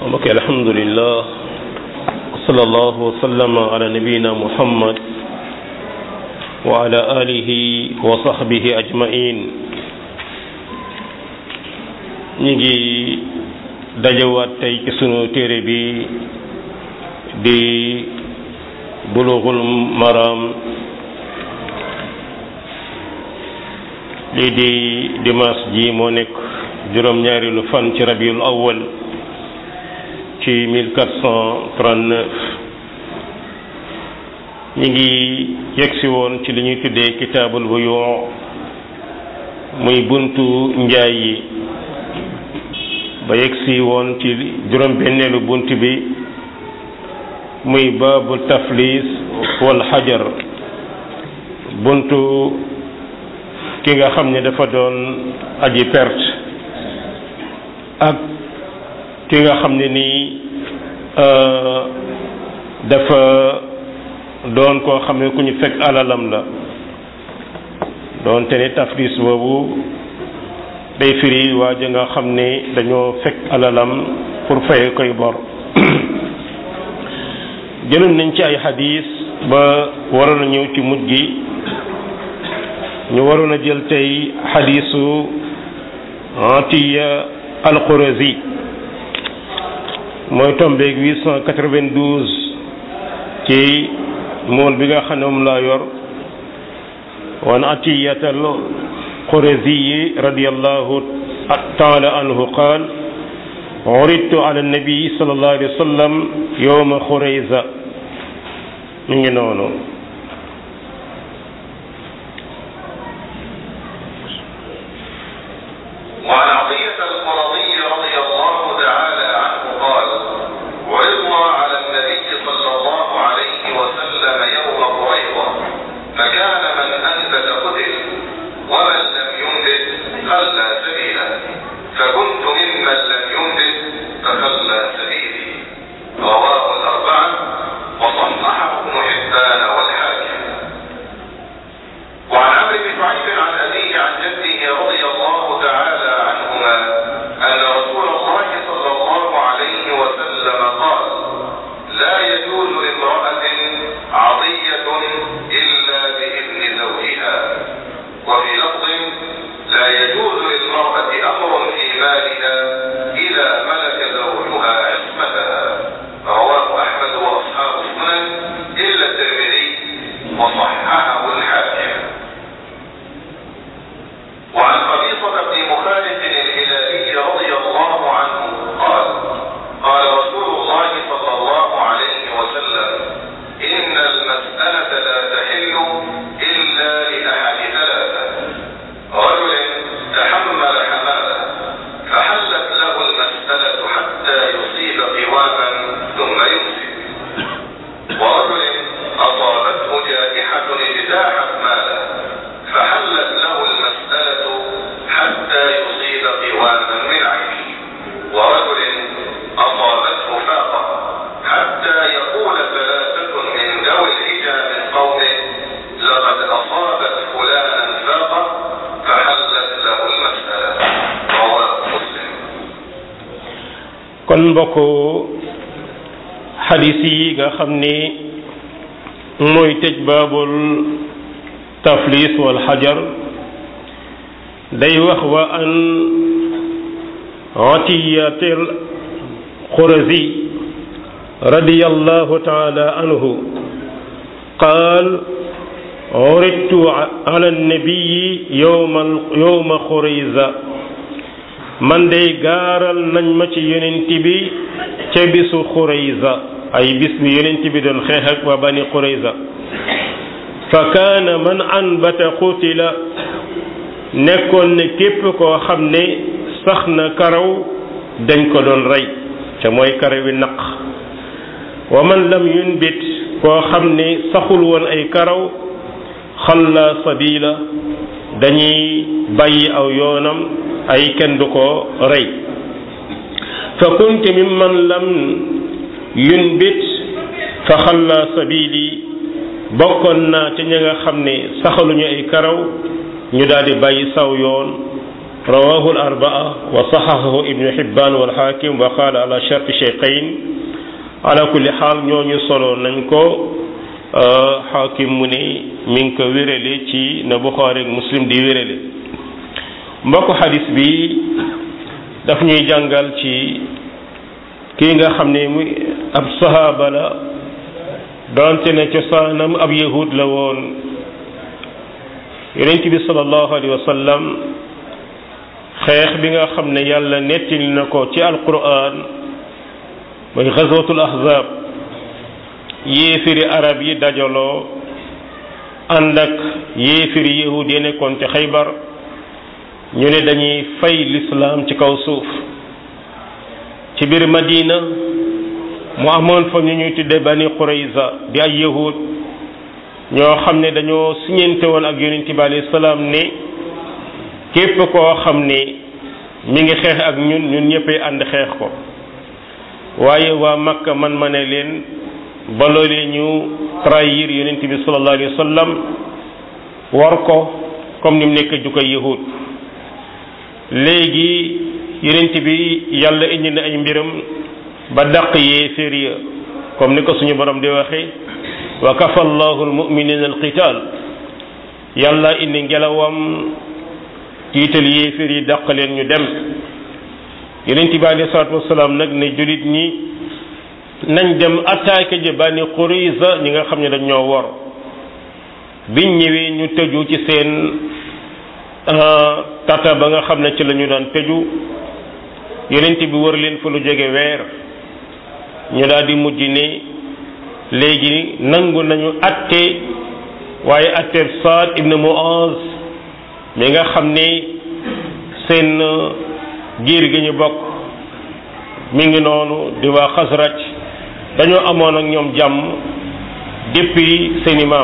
mbokk alhamdulillah sallallahu wa sallama ala nabiyina muhammad wa ala alihi wa sahbihi ajmain ñi ngi dajawaat tey ci sunu téere bi di bulughul maram lii di dimanche ji moo nekk juróom-ñaari lu fan ci rabiul awwal ci 1439 ñi ngi yegsi woon ci li ñuy tuddee kitaabul buyu muy buntu njaay yi ba yegsi woon ci juróom benneelu bunt bi muy baabu taflis wal xajar buntu ki nga xam ne dafa doon aji perte ak ki nga xam ne nii dafa doon koo xam ne ku ñu fekk alalam la doonte ne taflis boobu day firi waa ja nga xam ne dañoo fekk alalam pour faye koy bor jëloon nañ ci ay xadis ba waroon a ñëw ci mujj gi ñu waroon a jël tey xadisu Atiya al-Qurazi mooy tombeeg 892 ci mool bi nga xam ne moom laa yor wan Atiyat al-Qurazi radiyallahu taala anhu qaal uridtu ala nabi sallallahu alayhi wa sallam yowma Xurayza mi ngi noonu وعن عطية القرضي رضي الله تعالى عنه قال عرضنا على النبي صلى الله عليه وسلم يوم قريظة فكان من أنبت قتل ومن لم ينبت خلى سبيلا فكنت ممن لم ينبت فخلى سبيلي رواه الأربعة وصححه ابن حبان والحاكم وعن عمرو بن شعيب عن أبيه عن جده رضي الله تعالى عنهما أن رسول الله صلى الله عليه وسلم قال لا يجوز لامرأة عطية إلا بإذن زوجها وفي لفظ لا يجوز للمرأة أمر في مالها إذا ملك زوجها عصمتها رواه أحمد وأصحاب السنن إلا الترمذي وصححه الحاكم وعن قبيصة بن مخالف الهلالي رضي الله عنه قال قال رسول الله صلى الله عليه وسلم إن المسألة لا تحل إلا لأحد ثلاثة رجل تحمل حمالة فحلت له المسألة حتى يصيب قواما ثم يمسك ورجل أصابته جائحة اجتاحت ماله فحلت له المسألة حتى يصيب قواما من عينه ورجل أصابته فاقة حتى يقول ثلاثة من ذوي الحجى من قومه لقد أصابت فلانا فاقة فحلت له المسألة رواه مسلم kon mbokk xadis yi nga xam ni mooy tëj baabul taflis wal xajar day wax wa an atiyatil xurazi radiyallahu taala anhu qaal uridtu ala nabiyi yowma yowma xurayza man day gaaral nañ ma ci yonent bi ca bisu xurayza ay bis bi yonent bi doon xeex ak waa bani xurayza fa kaana man anbata qutila nekkoon ne képp koo xam ne sax na karaw dañ ko doon rey ca mooy karaw wi naq wa man lam yunbit koo xam ne saxul woon ay karaw xalla sabila dañuy bàyyi aw yoonam ay kenn du ko rey fa kunti mimman lam yunbit fa xalla sabili bokkoon naa ci ña nga xam ne saxaluñu ay karaw ñu daal di bàyyi saw yoon rawahu al arbaa wa saxaxahu ibnu xibban wal xaakim wa qaala ala sharti cheikhayn ala kulli xaal ñooñu solo nañ ko xaakim mu ne mi ngi ko wérale ci na buxaari ak muslim di wérale mbokk xadis bi daf ñuy jàngal ci kii nga xam ne muy ab sahaaba la doonte ne cosaanam ab yahud la woon yonent bi sallallahu alayhi wa sallam xeex bi nga xam ne yàlla nettali na ko ci alquran mooy xazwatul ahzab yéefiri arab yi dajaloo ànd ak yéefiri yahud yi nekkoon ci xaybar ñu ne dañuy fay lislaam ci kaw suuf ci biir madina mu amoon fa ñu ñuy tudde bani qurayza di ay yahud ñoo xam ne dañoo siñente woon ak yonent bi alayhi salaam ne képp koo xam ne mi ngi xeex ak ñun ñun ñëppay ànd xeex ko waaye waa makka man ma ne leen ba loolee ñu trahir yonent bi sallallahu alayhi wa sallam war ko comme ni mu nekk jukkoy yahud léegi yonent bi yàlla indi na ay mbiram ba dàq yéeféer ya comme ni ko suñu borom di waxe wa kafa allahu almuminina alqital yàlla indi ngelawam tiital yéeféer yi dàq leen ñu dem yonent bi alayhi salaatu wasalaam nag ne julit ñi nañ dem attaqué ji bani Qurayza ñi nga xam ne dañ ñoo wor biñ ñëwee ñu tëju ci seen tata ba nga xam ne ci la ñu daan tëju yonent bi wër leen fa lu jóge weer ñu daal di mujj ne léegi nangu nañu atte waaye atteeb Saad ibn Muaz mi nga xam ne seen giir gi ñu bokk mi ngi noonu di waa Xasraj dañoo amoon ak ñoom jàmm depuis seeni maam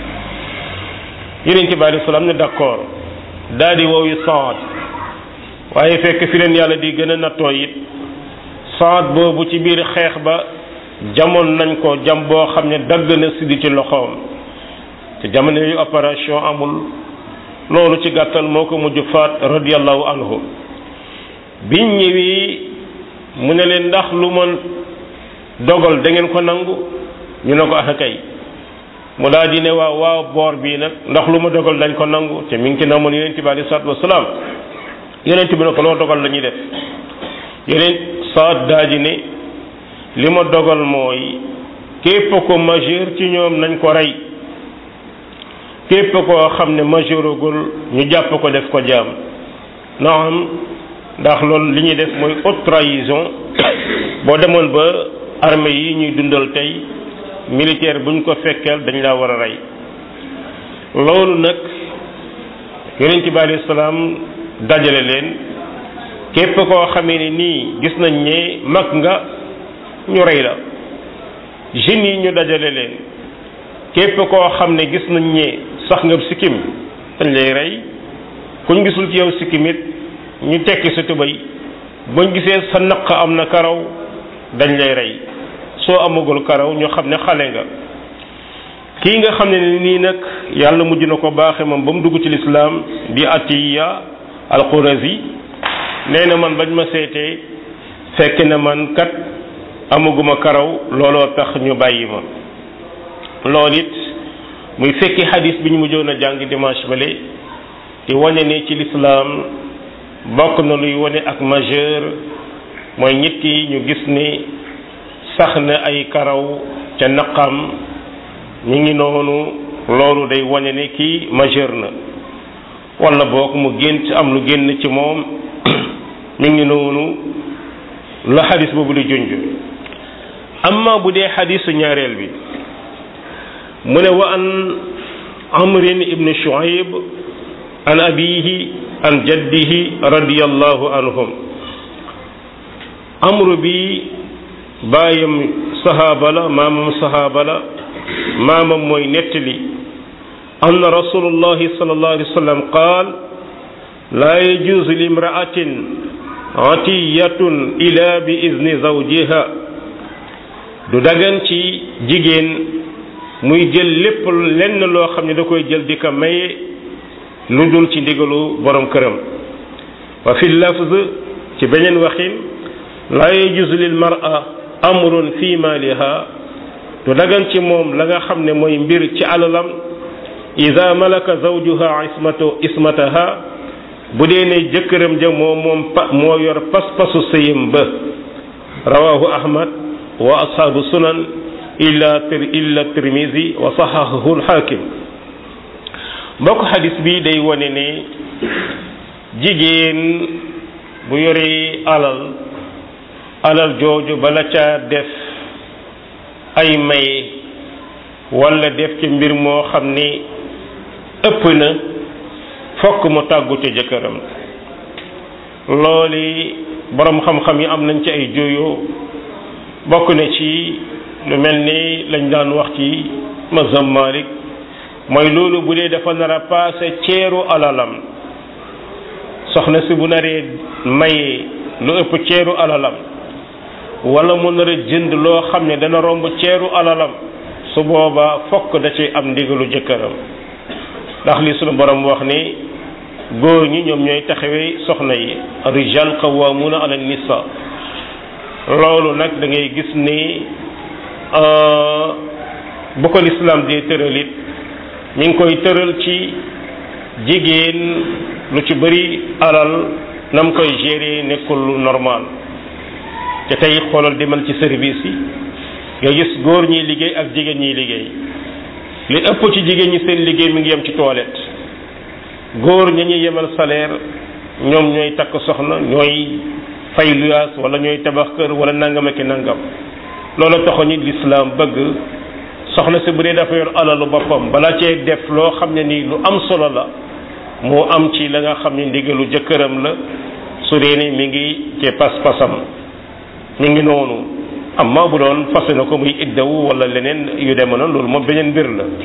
yonent bi alayhi salaam ne d'accord daal di woowi Saad waaye fekk fi leen yàlla di gën a nattoo it Saad boobu ci biir xeex ba jamoon nañ ko jam boo xam ne dagg na siddi ci loxoom te jamono yu opération amul loolu ci gàttal moo ko mujj faat radiyallahu anhu biñ ñëwee mu ne leen ndax lu ma dogal da ngeen ko nangu ñu ne ko ah kay mu daal di ne waaw waaw boor bii nag ndax lu ma dogal dañ ko nangu te mi ngi ci namoon yonent bi alei salatu wasalaam yonent bi ne ko loo dogal la ñuy def yonent saat daa di ne li ma dogal mooy képp ko majeur ci ñoom nañ ko rey képp koo xam ne majeuragul ñu jàpp ko def ko jaam naam ndax loolu li ñuy def mooy haute trahison boo demoon ba armée yi ñuy dundal tey militaire bu ñu ko fekkeel dañ laa war a rey loolu nag yonent bi alayhi salaam dajale leen képp koo xamee ne nii gis nañ ne mag nga ñu rey la jeunes yi ñu dajale leen képp koo xam ne gis nañ ne sax nga sikkim dañ lay rey kuñ gisul ci yow sikkim it ñu tekki sa tubay buñ gisee sa naq am na karaw dañ lay rey soo amagul karaw ñu xam ne xale nga kii nga xam ne nii nag yàlla mujj na ko baaxe moom ba mu dugg ci lislaam di atiya alqurazi nee na man bañ ma seetee fekk na man kat amaguma karaw looloo tax ñu bàyyi ma loolu it muy fekki xadis bi ñu mujjoon a jàng dimanche bale di wane ne ci lislaam bokk na luy wane ak majeur mooy nit ki ñu gis ni sax na ay karaw ca naqam ñu ngi noonu loolu day wane ne kii majeur na wala boog mu gént am lu génn ci moom ñu ngi noonu la xadis boobu di junj amma bu dee xadisu ñaareel bi mu ne wa an amrin ibn shuaib an abihi an jaddihi radiyallahu anhum amru bi baayam sahaaba la maamam sahaaba la maamam mooy nettali anna rasulullahi sallallahu alayhi wa sallam qaal laa yajuuzu limraatin atiyatun ila bi izni zawjiha du dagan ci jigéen muy jël lépp lenn loo xam ne da koy jël di ko maye lu dul ci ndigalu borom këram wa fi lafz ci beneen waxin laa yajuzu lil mar'a amrun fi maliha du dagan ci moom la nga xam ne mooy mbir ci alalam ida malaka zawjuha ismatu ismataha bu dee ne jëkkëram ja moo moom pa moo yor pas-pasu sëyam ba rawahu ahmad wa ashaabu sunan illa illa tirmisi wa sahahahu lxaakim mbokk xadis bi day wane ne jigéen bu yore alal alal jooju bala caa def ay maye wala def ci mbir moo xam ni ëpp na fokk mu tàggu ca jëkkëram looli boroom xam-xam yi am nañ ci ay juyoo bokk na ci lu mel ni lañ daan wax ci mazhab Malik mooy loolu bu dee dafa nar a paase ceeru alalam soxna si bu naree maye lu ëpp ceeru alalam wala mu nar a jënd loo xam ne dana romb ceeru alalam su boobaa fokk da ci am ndigalu jëkkëram ndax li sunu borom wax ni góor ñi ñoom ñooy taxawee soxna yi rijal qawwamuna ala nisa loolu nag da ngay gis ni bu ko lislaam di tëral it mi ngi koy tëral ci jigéen lu ci bëri alal nam koy gérer nekkul lu normal te tey xoolal demal ci service yi nga gis góor ñiy liggéey ak jigéen ñiy liggéey li ëpp ci jigéen ñi seen liggéey mi ngi yem ci toilette góor ña ñuy yemal salaire ñoom ñooy takk soxna ñooy fay luyaas wala ñooy tabax kër wala nangam ak nangam loolu taxoon ni lislaam bëgg soxna si bu dee dafa yor alalu boppam bala cee def loo xam ne nii lu am solo la moo am ci la nga xam ne ndigalu jëkkëram la su dee ni mi ngi ci pas-pasam mi ngi noonu amma bu doon fase na ko muy iddawu wala leneen yu deme noonu loolu moom beneen mbir la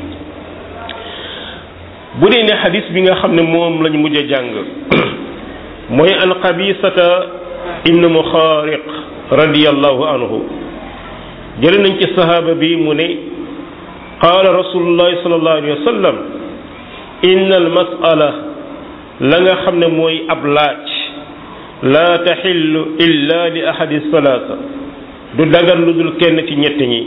bu dee ne xadis bi nga xam ne moom lañu mujj a jàng mooy an qabisata ibn muxaariq radiyallahu anhu jële nañ ci sahaaba bi mu ne qaala rasulullahi sallallahu alayhi wa sallam inna al mas'ala la nga xam ne mooy ab laaj la taxillu illa li ahadi salaasa du dagan lu dul kenn ci ñett ñi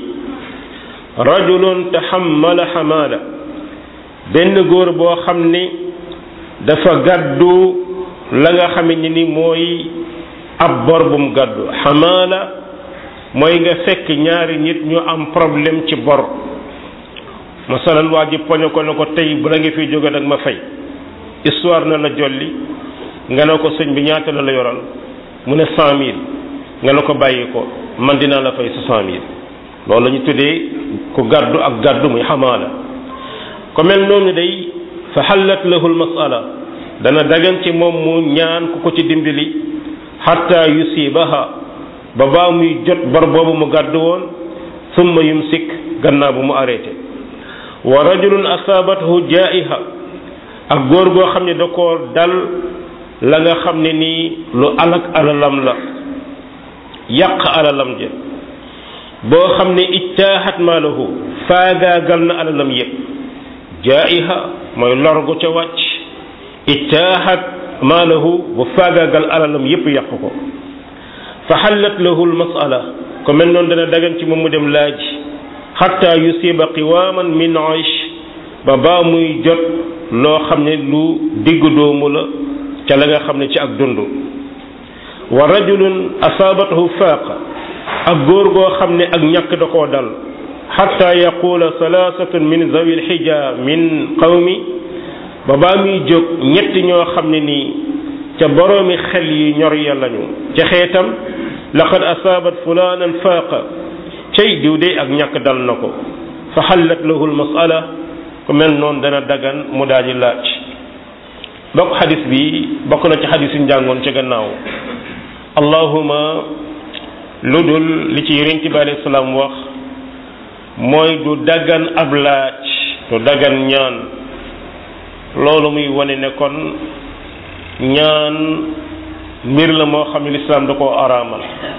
rajulun taxammala xamaala benn góor boo xam ni dafa gàddu la nga xam ne ni mooy ab bor bu mu gàddu xamaala mooy nga fekk ñaari nit ñu am problème ci bor masalan waa ji poñe ko ne ko tey bu la nga fiy jóge nag ma fay histoire na la jolli nga ne ko sëñ bi ñaata la la yoral mu ne cent mille nga ne ko bàyyi ko man dinaa la fay soixante mille loolu la ñu tuddee ku gàddu ak gàddu muy xamaala ko mel noonu day fa xallat lahu lmasala dana dagan ci moom mu ñaan ku ko ci dimbali xatta yusibaha ba baa muy jot bor boobu mu gàddu woon summa yumsik gannaaw bu mu arrêté wa rajulun asaabathu jaiha ak góor goo xam ne da koo dal la nga xam ne nii lu alak alalam la yàq alalam ja boo xam ne ijtaahat maalahu faagaagal na alalam yépp jaiha mooy lor gu ca wàcc ijtaahat maalahu bu faagaagal alalam yépp yàq ko fa xallat lahu lmasala ko mel noonu dana dagan ci moom mu dem laaj xatta yusiba qiwaaman min aish ba baa muy jot loo xam ne lu diggu doomu la ca la nga xam ne ci ak dund wa rajulun asaabathu faaqa ak góor goo xam ne ak ñàkk da koo dal xatta yaqula salaasatun min zawi lxija min qawmi ba baa muy jóg ñetti ñoo xam ne nii ca boroomi xel yi ñor ya lañu ca xeetam laqad asaabat fulaanan faaqa cay diw de ak ñàkk dal na ko fa xallat lahu lmasala ku mel noonu dana dagan mu daal di laaj bokk xadis bi bokk na ci xadis yu njàngoon ca gannaaw allahuma lu dul li ci yonent bi alayhi salaam wax mooy du dagan ab laaj du dagan ñaan loolu muy wane ne kon ñaan mbir la moo xam ne lislaam da koo araamal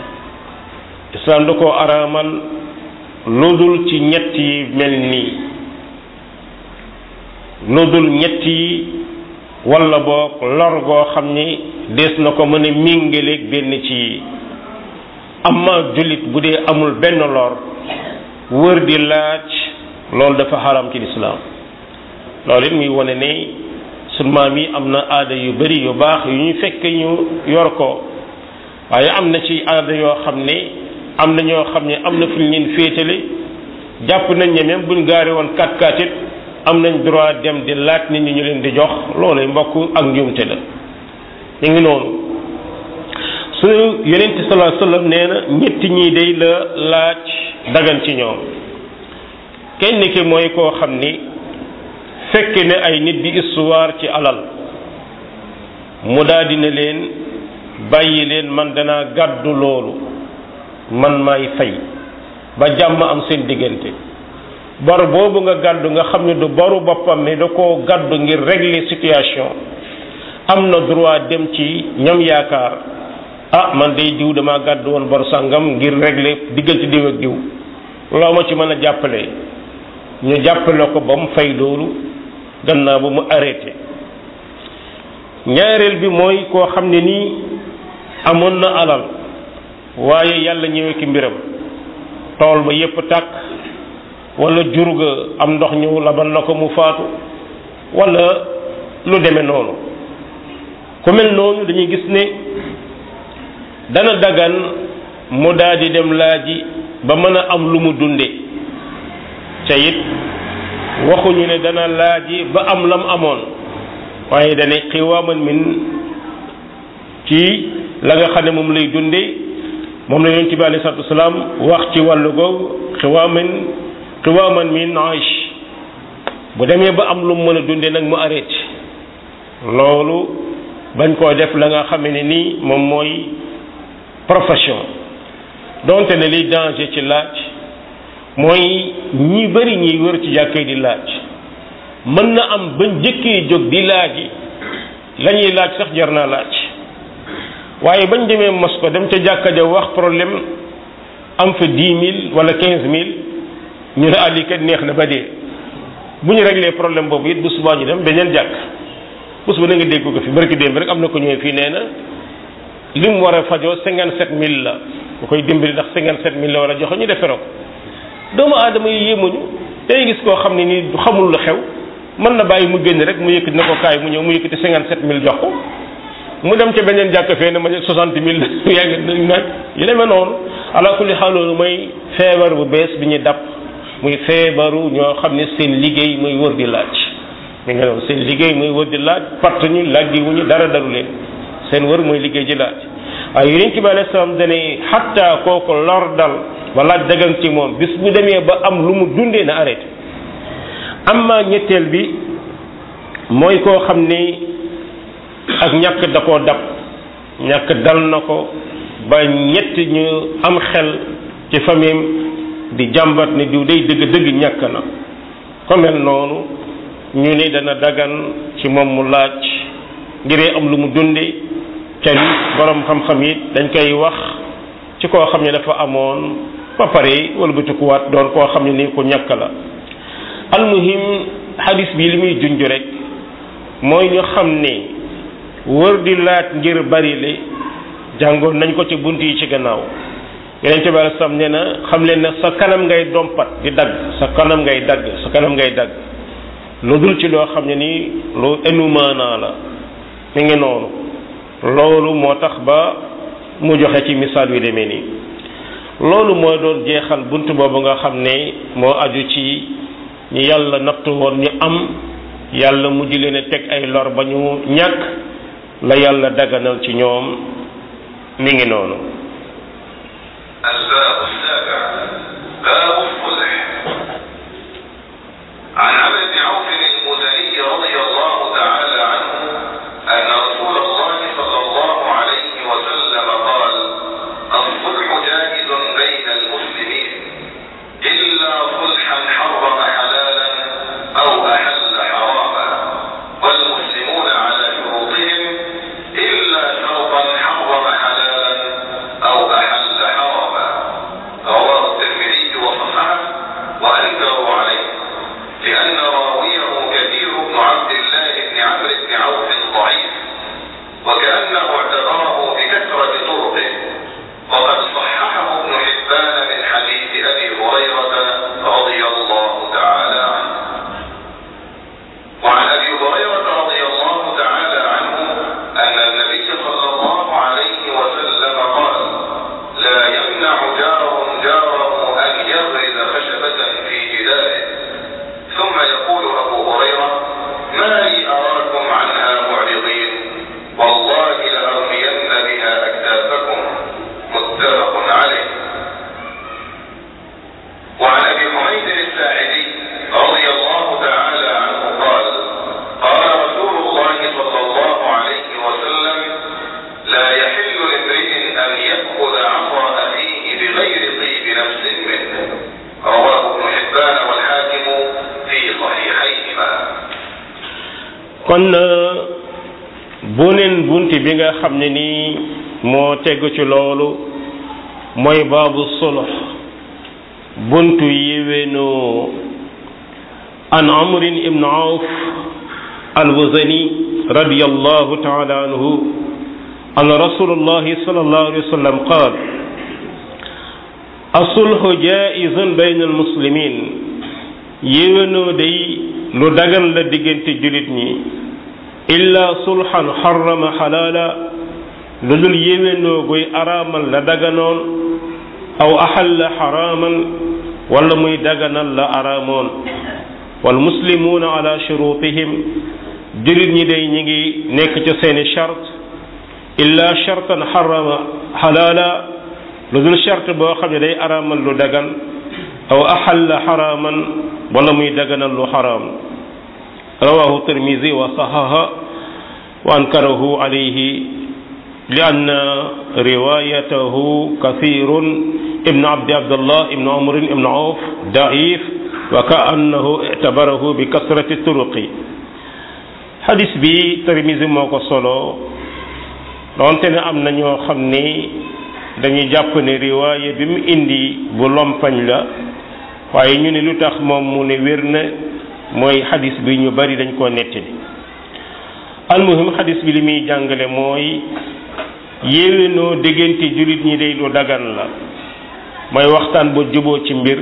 lislaam da koo araamal lu dul ci ñett yi mel nii lu dul ñett yi wala boog lor goo xam ni des na ko mën a méngaleeg benn ci yi amma jullit bu dee amul benn lor wër di laaj loolu dafa xaram ci lislaam loolu it muy wane ne sunu maam yi am na aada yu bari yu baax yu ñu fekk ñu yor ko waaye am na ci aada yoo xam ne am na ñoo xam ne am na fu ñu leen féetale jàpp nañ ne même buñ gaari woon kat kat it am nañ droit dem di laaj nit ñi ñu leen di jox loolu mbokk ak njuumte la ñu ngi noonu su yonent sallallahu alayhi wasallam nee na ñetti ñii day la laaj dagan ci ñoom kenn ki mooy koo xam ni fekk ne ay nit di histoire ci alal mu daal dina leen bàyyi leen man danaa gàddu loolu man maay fay ba jàmm am seen diggante bor boobu nga gàddu nga xam ne du boru boppam mais da koo gàddu ngir régler situation am na droit dem ci ñam yaakaar ah man day diw dama gàddu woon bor sàngam ngir régler diggante diw ak diw loo ma ci mën a jàppale ñu jàppale ko ba mu fay loolu gannaaw ba mu arrêté ñaareel bi mooy koo xam ne nii amoon na alal waaye yàlla ñëwee ki mbiram tool ba yépp tàkk wala jur ga am ndox ñëw labal na ko mu faatu wala lu demee noonu ku mel noonu dañuy gis ne dana dagan mu daal di dem laaji ba mën a am lu mu dunde ca it waxuñu ne dana laaji ba am lam amoon waaye dane xiwaaman min ci la nga xam ne moom lay dunde moom la yonent bi alayhi salaatu wasalaam wax ci wàllu googu xiwaaman xiwaaman min aish bu demee ba am lu mu mën a dunde nag mu arrêté loolu bañ koo def la nga xam ne nii moom mooy profession donte ne liy danger ci laaj mooy ñi bari ñiy wër ci jàkkee di laaj mën na am ba njëkkee jóg di laaj yi la ñuy laaj sax jar naa laaj waaye bañ demee mos ko dem ca jàkka ja wax problème am fa dix mille wala quinze mille ñu ne àlli kat neex na ba dee bu ñu réglé problème boobu it bu subaa ñu dem beneen jàkk bés bu na nga dégg ko fi barki démb rek am na ko ñëwee fii nee na li mu war a fajoo cinquante sept mille la bu koy dimbali ndax cinquante sept mille la war a joxe ñu deferoo ko doomu aadama yi yéemuñu day gis koo xam ne nii xamul lu xew mën na bàyyi mu génn rek mu yëkkati na ko kaay mu ñëw mu yëkkati cinquante sept mille jox ko mu dem ca beneen jàkk fee ne ma soixante mille yaa ngi nag yu demee noonu ala kulli xaal loolu mooy feebar bu bees bi ñu dab muy feebaru ñoo xam ne seen liggéey muy wër di laaj mi nga noonu seen liggéey muy wër di laaj part ñu laaj di wuñu dara daru leen seen wër mooy liggéey ji laaj waaye yonent bi alayhi salaam dane xatta kooku lor dal ba laaj dagan ci moom bis bu demee ba am lu mu dundee na arrêté amma ñetteel bi mooy koo xam ni ak ñàkk da koo dab ñàkk dal na ko ba ñett ñu am xel ci famille di jàmbat ne diw day dëgg dëgg ñàkk na ko mel noonu ñu ni dana dagan ci moom mu laaj ngiree am lu mu dunde ca li borom xam-xam yi dañ koy wax ci koo xam ne dafa amoon ba pare wala bu tukkuwaat doon koo xam ne ni ku ñàkk la almuhim hadis bi li muy junj rek mooy ñu xam ne wër di laaj ngir bari le jàngoon nañ ko ci bunt yi ci gannaaw yeneen ci bari sam ne na xam leen ne sa kanam ngay dompat di dagg sa kanam ngay dagg sa kanam ngay dagg lu dul ci loo xam ne nii lu enumaanaa la mi ngi noonu loolu moo tax ba mu joxe ci misaal yu demee nii loolu mooy doon jeexal bunt boobu nga xam ne moo aju ci ñi yàlla nattu woon ñu am yàlla mujj leen a teg ay lor ba ñu ñàkk la yàlla daganal ci ñoom mi ngi noonu الباب السابع باب الصلح عن عبد بن عوف المزني رضي الله تعالى عنه أن رسول الله صلى الله عليه وسلم قال الصلح جائز بين المسلمين إلا صلحا حرم حلالا أو أحل حراما والمسلمون على شروطهم إلا شرطا حرم حلالا أو أحل حراما رواه الترمذي وصححه وأنكروا عليه لأن راويه كثير بن عبد الله بن عمرو بن عوف وكأنه اعتبره بكثرة طرقه وقد صححه ابن حبان من حديث أبي هريرة رضي الله تعالى عنه وعن أبي هريرة رضي الله تعالى عنه أن النبي صلى الله عليه وسلم قال لا يمنع جار جاره أن يغرز خشبة في جداره ثم يقول أبو هريرة ما لي أراكم عنها معرضين والله لأرمين بها أكتافكم متفق عليه وعن أبي حميد الساعدي رضي الله تعالى عنه قال قال رسول الله صلى الله عليه وسلم لا يحل لامرئ أن يأخذ عصا أخيه بغير طيب نفس منه رواه ابن حبان والحاكم في صحيحيهما kon buneen bunti bi nga xam ne nii moo tegu ci loolu mooy baabu sulh buntu yéwénoo an amrin ibn auf alwazani radiyallahu taala anhu an rasulullahi sallallahu alayhi wa sallam qaal asulhu jaizun bayna almuslimin yéwénoo day lu dagan la diggante julit ñi illa sulhan xarama xalaala lu dul yéwénoo guy araamal la daganoon aw axalla xaraaman wala muy daganal la araamoon wal muslimuuna ala shurutihim julit ñi day ñi ngi nekk ca seeni chart illa chartan xarama xalaala lu dul chart boo xam ne day araamal lu dagan aw axalla xaraaman wala muy daganal lu xaraam rawahu tirmisi wa saxaha wa ankarahu alayhi li anna riwayatahu kathirun ibnu abdi abdallah ibnu amrin ibnu awf daif wa ka annahu ictabarahu bi kasrati turuqi xadis bi tirmisi moo ko solo doonte ne am na ñoo xam ni dañuy jàpp ne riwaaya bi mu indi bu lompañ la waaye ñu ne lu tax moom mu ne wér na mooy xadis bi ñu bari dañ koo nettali almuhim xadis bi li muy jàngale mooy yéwénoo diggante jullit ñi day lu dagan la mooy waxtaan bu juboo ci mbir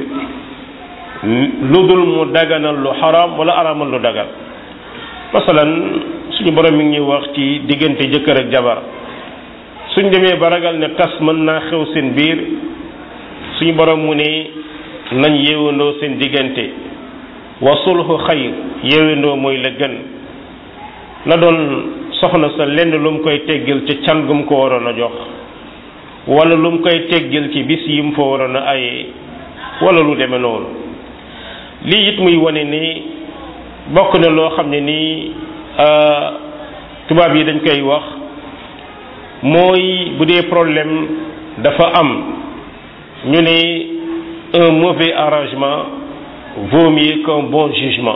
lu dul mu daganal lu xaraam wala araamal lu dagan masalan suñu borom mi ngi ñuy wax ci diggante jëkkër ak jabar suñ demee ba ragal ne tas mën naa xew seen biir suñu borom mu ne nañ yéwéndoo seen diggante wa sulhu xayr yéwéndoo mooy la gën la doon soxna sa lenn lu mu koy teggil ci can gu mu ko waroon a jox wala lu mu koy teggil ci bis yi mu fa waroon a aye wala lu demee noonu lii it muy wane ni bokk na loo xam ne nii tubaab yi dañ koy wax mooy bu dee problème dafa am ñu ne un mauvais arrangement vaut mieux qu'un bon jugement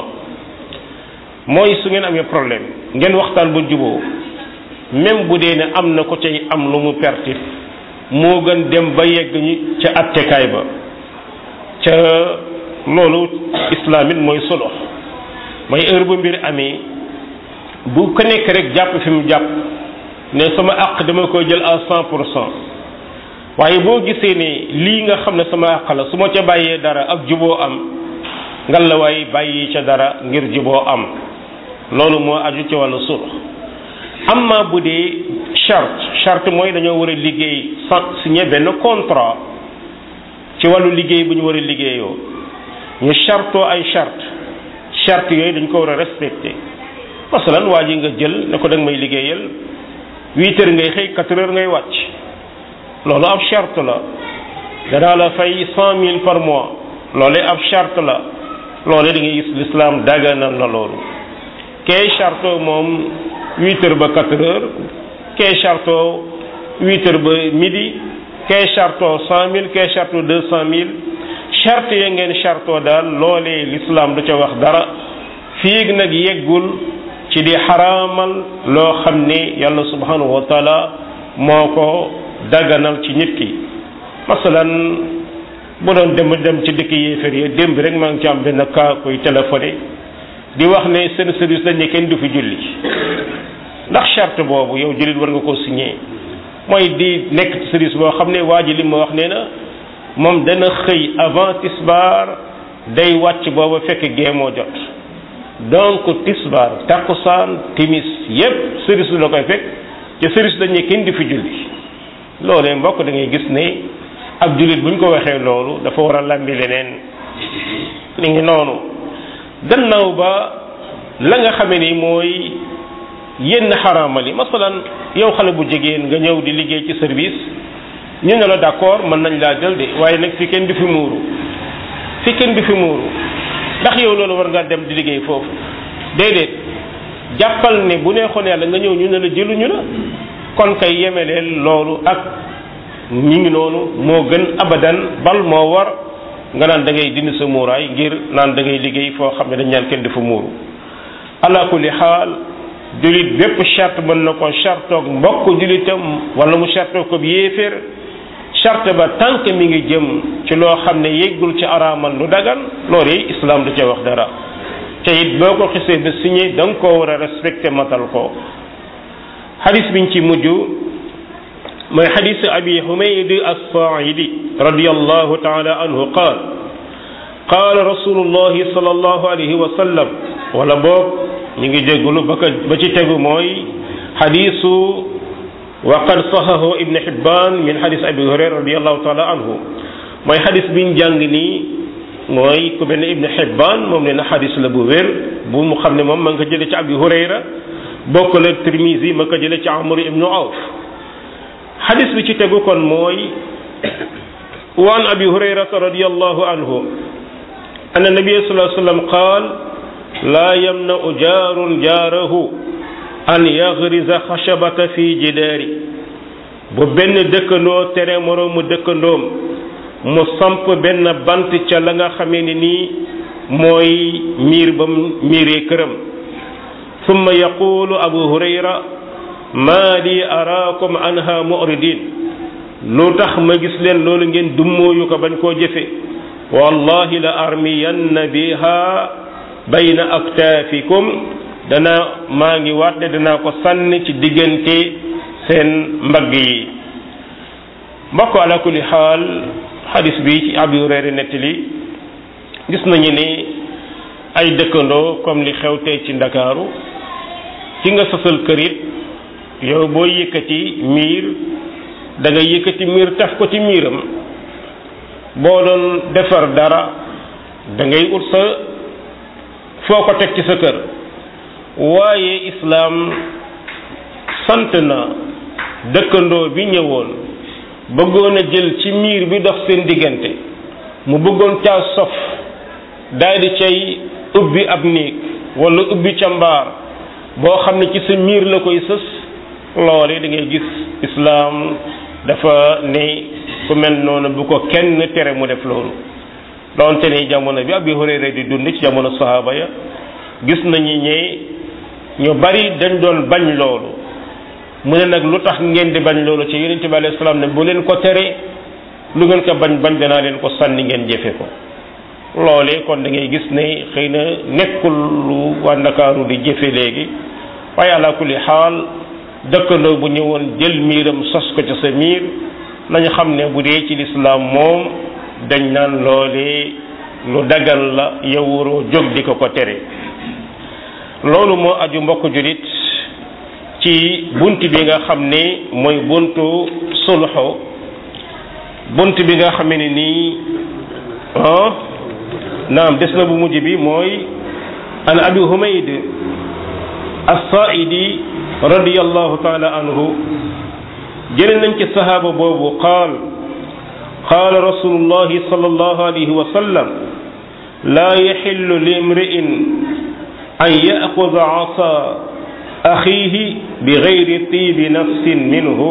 mooy su ngeen amee problème ngeen waxtaan ba juboo même bu dee ne am na ko cay am lu mu perte moo gën dem ba yegg ñi ca attekaay ba ca loolu islaamit mooy solo mooy heure bu mbir amee bu ko nekk rek jàpp fi mu jàpp ne sama àq dama koy jël à cent pour cent waaye boo gisee ne lii nga xam ne sama àq la su ma ca bàyyee dara ak juboo am ngal la waaye bàyyi ca dara ngir juboo am loolu moo aju ci wàllu sulh amma bu dee charte charte mooy dañoo war a liggéey sans signé benn contrat ci wàllu liggéey bu ñu war a liggéeyoo ñu chartoo ay charte charte yooyu dañ ko war a respecté masalan waa ji nga jël ne ko da nga may liggéeyal huit heures ngay xëy quatre heures ngay wàcc loolu ab charte la danaa la fay cent mille par mois loolu ab charte la loolu da ngay gis l'islam daganal na loolu kee charte moom huit heures ba quatre heures kee charte huit heures ba midi kee charte cent mille kee charte deux cent mille charte ya ngeen charte daal loolee l'islam du ca wax dara fiig nag yeggul ci di xaraamal loo xam ne yàlla subhanahu wa taala moo ko daganal ci nit ki masalan bu doon dem dem ci dëkk yéefér yi démb rek maa ngi ci am benn cas koy téléphoné di wax ne seen service dañ ne kenn du fi julli ndax charte boobu yow jullit war nga koo signé mooy di nekk ci service boo xam ne waa ji li ma wax nee na moom dana xëy avant tisbaar day wàcc booba fekk gee moo jot donc tisbaar takkusaan timis yépp service la koy fekk ci service dañ ne kenn di fi julli loolee mbokk da ngay gis ne ab jullit buñ ko waxee loolu dafa war a lambi leneen li ngi noonu gannaaw ba la nga xamee ni mooy yenn xaraamal yi masalan yow xale bu jigéen nga ñëw di liggéey ci service ñu ne la d'accord mën nañ laa jël de waaye nag fi kenn du fi muuru fi kenn du fi muuru ndax yow loolu war ngaa dem di liggéey foofu déedéet jàppal ne bu neexoon yàlla nga ñëw ñu ne la jëluñu la kon kay yemeleel loolu ak ñi ngi noonu moo gën abadan bal moo war nga naan da ngay dindi sa muuraay ngir naan da ngay liggéey foo xam ne dañ ñaan kenn dafa muuru ala kulli xaal julit bépp charte mën na ko chartoog mbokk julitam wala mu chartoog ko yéeféer charte ba tànk mi ngi jëm ci loo xam ne yeggul ci araamal lu dagan loolu yi islam du ca wax dara te it boo ko xisee ba signé da nga koo war a respecté matal ko xadis biñ ci mujj mooy xadis abi humayd as-saaidi radiyallahu taala anhu qaal qaala rasulullahi sallallahu alayhi wa sallam wala boog ñu ngi jéggulu ba ko ba ci tegu mooy xadisu wa qad sahahu ibn hibban min xadis abi hurayra radiyallahu taala anhu mooy xadis biñ jàng nii mooy ku mel ne ibn hibban moom nee na xadis la bu wér bu mu xam ne moom ma nga ko jële ci abi hurayra bokk la tirmisi ma ko jële ci amr ibnu awf xadis bi ci tegu kon mooy wa an abi hurayrata radiyallahu anhu anna nabiyya sallallahu alayhi wa sallam qaal laa yamna'u jaarun jaarahu an yagriza xashabata fi jidaari bu benn dëkkandoo tere moroomu dëkkandoom mu samp benn bant ca la nga xamee ni nii mooy miir ba mu miiree këram summa yaqulu abu hurayra maa li araakum anha mu'ridin lu tax ma gis leen loolu ngeen dummóoyu ko bañ koo jëfe wallahi la armiyanna biha bayna aktaafikum dana maa ngi waat ne danaa ko sànni ci diggante seen mbagg yi mbokk ala kulli xaal xadis bi ci Abu Hurayra nettali gis nañu ne ay dëkkandoo comme li xew tey ci ndakaaru ci nga sosal kër it yow boo yëkkati miir da nga yëkkati miir taf ko ci miiram boo doon defar dara da ngay ut sa foo ko teg ci sa kër waaye islaam sant na dëkkandoo bi ñëwoon bëggoon a jël ci miir bi dox seen diggante mu bëggoon caa sof daal di cay ubbi ab néeg wala ubbi ca mbaar boo xam ne ci sa miir la koy sës loole da ngay gis islaam dafa ne ku mel noonu bu ko kenn tere mu def loolu doonte ne jamono bi Abi Hurayra di dund ci jamono sahaaba ya gis nañu ñe ñu bari dañ doon bañ loolu mu ne nag lu tax ngeen di bañ loolu ci yonente bi alayhi salaam ne bu leen ko tere lu ngeen ko bañ bañ danaa leen ko sànni ngeen jëfe ko loolee kon da ngay gis ne xëy na nekkul lu waa Ndakaaru di jëfe léegi waaye ala kulli xaal dëkkandoo bu ñëwoon jël miiram sos ko ci sa miir nañu xam ne bu dee ci lislaam moom dañ naan loolee lu dagal la yow waroo jóg di ko ko tere loolu moo aju mbokk julit ci bunt bi nga xam ne mooy buntu sulxu bunt bi nga xam ne nii ah naam des na bu mujj bi mooy an abi humayd as-saaidi radiyallahu taala anhu jële nañ ci sahaaba boobu qaal qaala rasulullahi sallallahu alayhi wa sallam laa yaxillu li imri'in an ya'khudha 'asa axiihi bi gayri tiibi nafsin minhu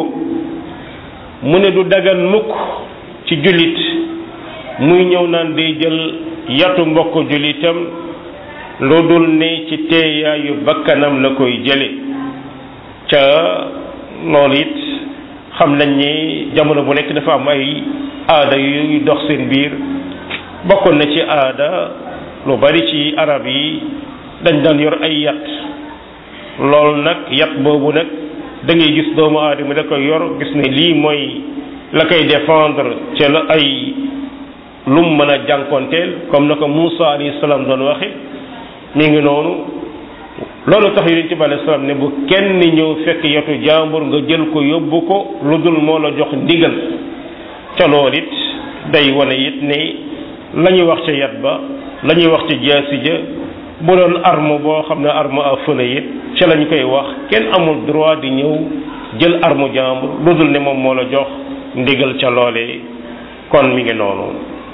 mu ne du dagan mukk ci jullit muy ñëw naan day jël yatu mbokk jullitam lu dul ne ci teeyaayu bakkanam la koy jële ca loolu it xam nañ ni jamono bu nekk dafa am ay aada yu dox seen biir bokkoon na ci aada lu bari ci arab yi dañ daan yor ay yat loolu nag yat boobu nag da ngay gis doomu aadama da koy yor gis ne lii mooy la koy défendre ca la ay lum mën a jànkonteel comme na ko Moussa alayhi salaam doon waxe mi ngi noonu loolu tax yonent bi alayhi salaam ne bu kenn ñëw fekk yatu jàmbur nga jël ko yóbbu ko lu dul moo la jox ndigal ca loolu it day wane it ne la ñuy wax ca yat ba la ñuy wax ca jaasi ja bu doon arme boo xam ne arme à feu it ca lañ koy wax kenn amul droit di ñëw jël arme jàmbur lu dul ne moom moo la jox ndigal ca loolee kon mi ngi noonu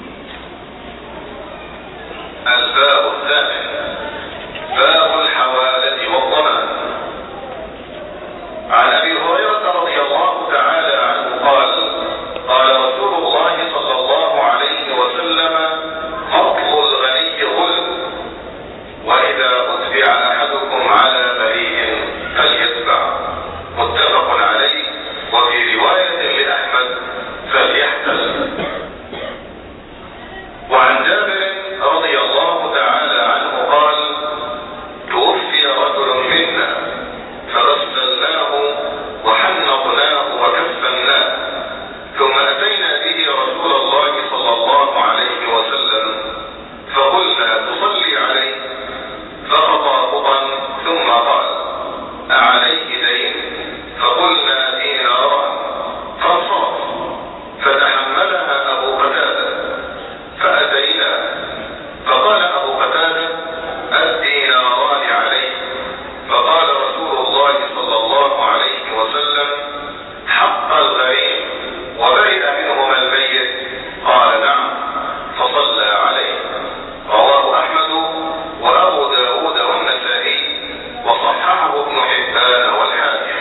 الباب الثامن باب الحوالة والضمان عن ابي هريرة رضي الله تعالى عنه قال قال رسول الله صلى الله عليه وسلم فضل الغني ظلم واذا اتبع احدكم على بريء فليتبع متفق عليه وفي رواية لاحمد فليحتل وعن جابر رضي الله تعالى عنه قال توفي رجل منا فغسلناه وحنطناه وكفناه ثم اتينا به رسول الله صلى الله عليه وسلم فقلنا تصلي عليه فخطا خطا ثم قال اعليه دين فقلنا دينارا فانصرف فتحملها ابو قتاده فأتينا فقال أبو قتادة الديناران عليه فقال رسول الله صلى الله عليه وسلم حق الغريم وبرئ منهما الميت قال نعم فصلى عليه رواه أحمد وأبو داود والنسائي وصححه ابن حبان والحاكم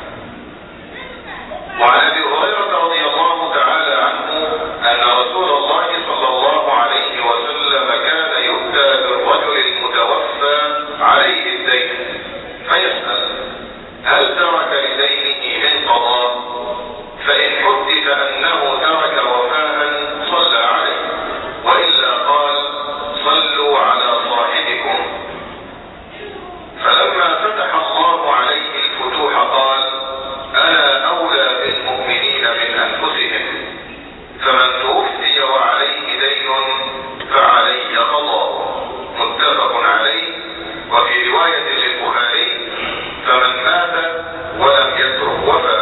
وعن ابي هريره رضي الله تعالى عنه ان رسول الله صلى الله عليه وسلم كان يؤتى بالرجل المتوفى عليه الدين فيسال هل ترك لدينه من قضاء فان حدث انه ترك وفاء صلى عليه والا قال صلوا على صاحبكم فلما فتح الله عليه الفتوح قال أنا أولى بالمؤمنين من أنفسهم فمن توفي وعليه دين فعلي قضاء متفق عليه وفي رواية للبخاري فمن مات ولم يترك وفاء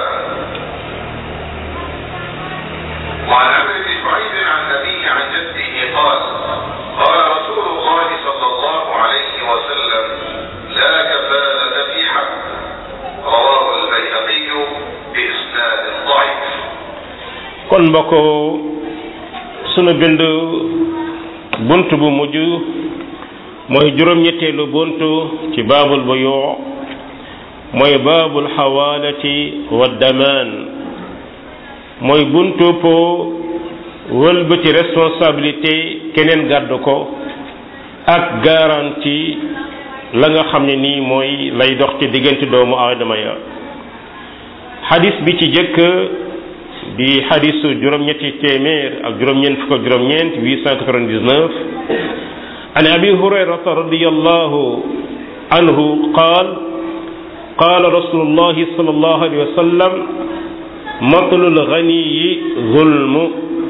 وعن عمرو بن شعيب عن أبيه عن جده قال قال رسول الله صلى الله عليه وسلم لا كفالة في حق رواه البيهقي بإسناد ضعيف kon mbokk sunu bind bunt bu mujj mooy juróom-ñetteelu bunt ci baabul buyu mooy baabul xawaalati wa damaan mooy buntu po wëlbati responsabilité keneen gàddu ko ak garantie la nga xam ne nii mooy lay dox ci diggante doomu aadama ya xadis bi ci jëkk di xadisu juróom-ñetti téeméer ak juróom-ñeent fukk ak juróom-ñeent 899 an abi hurayrata radiyallahu anhu qaal qaal rasulullahi sallallahu alayhi wa sallam matlul ganiyi zulmu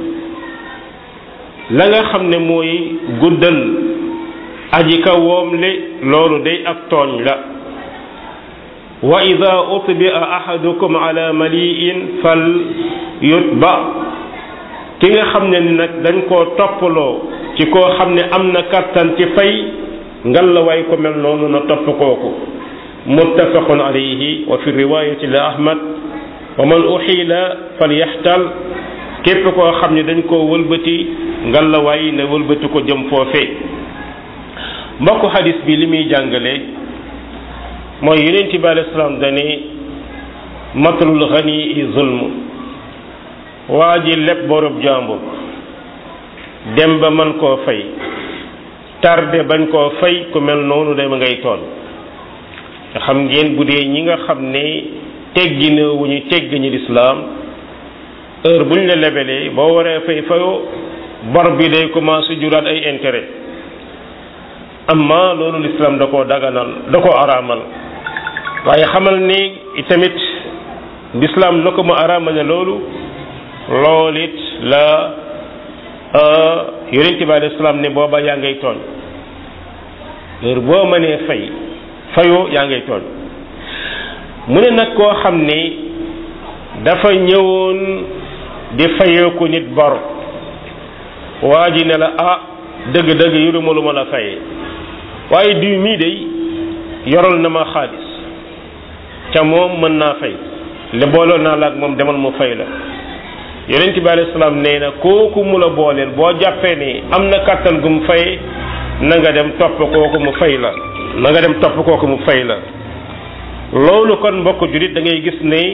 la nga xam ne mooy guddal aji ka woomle loolu day ak tooñ la wa ida utbia ahadukum ala maliin fal yutba ki nga xam ne ni nag dañ koo toppaloo ci koo xam ne am na kattan ci fay ngalawaay ko mel noonu na topp kooku muttafaqun alayhi wa fi riwayati li ahmad wa man uxiila fal yaxtal képp koo xam ne dañ koo wëlbati ngalawaay ne wëlbati ko jëm foofee mbokk xadis bi li muy jàngale mooy yonent bi alayhi salaam dane matalul xani i zulm waa ji lépp borob jàmbur dem ba man koo fay tarde bañ koo fay ku mel noonu dama ngay toon te xam ngeen bu dee ñi nga xam ne teggi na wu ñu teggi ñu lislaam heure bu ñu la lebelee boo waree fay fayoo bor bi day commencé juraat ay intérêt amma loolu lislaam da koo daganal da koo araamal waaye xamal ni itamit lislaam na ko mu araamale loolu loolu it la yonent bi alayhi salaam ne booba yaa ngay tooñ heure boo mënee fay fayoo yaa ngay tooñ mu ne nag koo xam ni dafa ñëwoon di fayoo ko nit bor waa ji ne la ah dëgg-dëgg yoruma lu ma la fayee waaye diw mii day yoral na ma xaalis ca moom mën naa fay le booloon naa la ak moom demal mu fay la yonent bi alayhi salaam nee na kooku mu la booleel boo jàppee ni am na kàttan gu mu fay na nga dem topp kooku mu fay la na nga dem topp kooku mu fay la loolu kon mbokk julit da ngay gis ne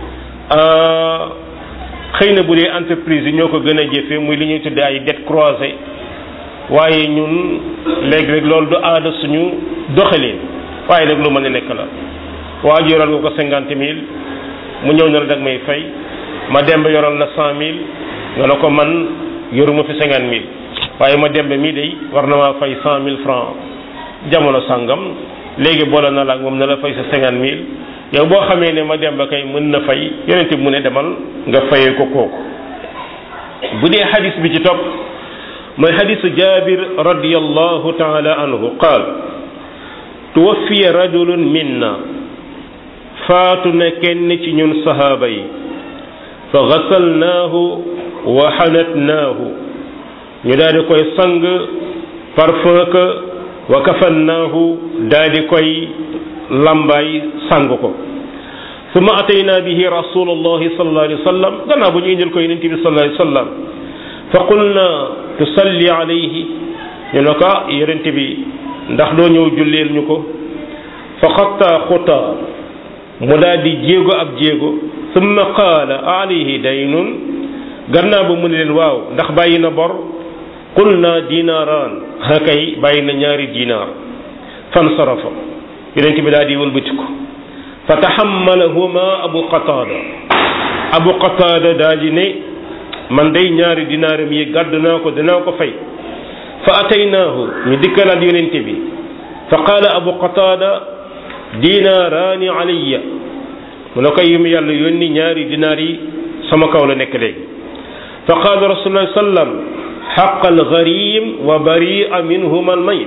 xëy na bu dee entreprise yi ñoo ko gën a jëfe muy li ñuy tuddee ay dette croisée waaye ñun léegi-léeg loolu du aada suñu doxaleen waaye nag lu mën a nekk la waa ji yoral nga ko cinquante mille mu ñëw na la dag may fay ma demb yoral la cent mille nga ne ko man yoruma fi cinquante mille waaye ma demb mii day war na maa fay cent mille francs jamono sàngam léegi boole na la ak moom na la fay sa cinquante mille yow boo xamee ne ma demb kay mën na fay yonent bi mu ne demal nga fayee ko kooku bu dee xadis bi ci topp mooy xadisu jabir radiallahu taala anhu qaal tuwaffiya rajulun minna faatu na kenn ci ñun sahaaba yi fa gasalnaahu wa xanatnaahu ñu daal di koy sang parfum ka wa kafannaahu daal di koy lambaay sang ko summa atayna bihi rasulullahi sallallahu alayhi wa sallam gannaaw bu ñu indil ko yonent bi sallallahu alayhi wa sallam fa qulna tusalli alayhi ñu ne ko yonent bi ndax doo ñëw julleel ñu ko fa xatta xuta mu daal di jéego ab jéego summa qaala alayhi daynun gannaaw ba mu ne leen waaw ndax bàyyi na bor qulna dinaaraan hakay bàyyi na ñaari dinaar fansarafa yonent bi daal di wëlbatiku fa taxammalahuma abu qataada abu qataada daal di ne man day ñaari dinaaram yi gàdd naa ko danaa ko fay fa ataynaahu ñu dikkalaat yonent bi fa qaala abu qataada dinaaraani alayya mu ne koy yum yàlla yónni ñaari dinaar yi sama kaw la nekk léegi fa qaala rasulullah sallam xaq algarim wa baria minhuma almayit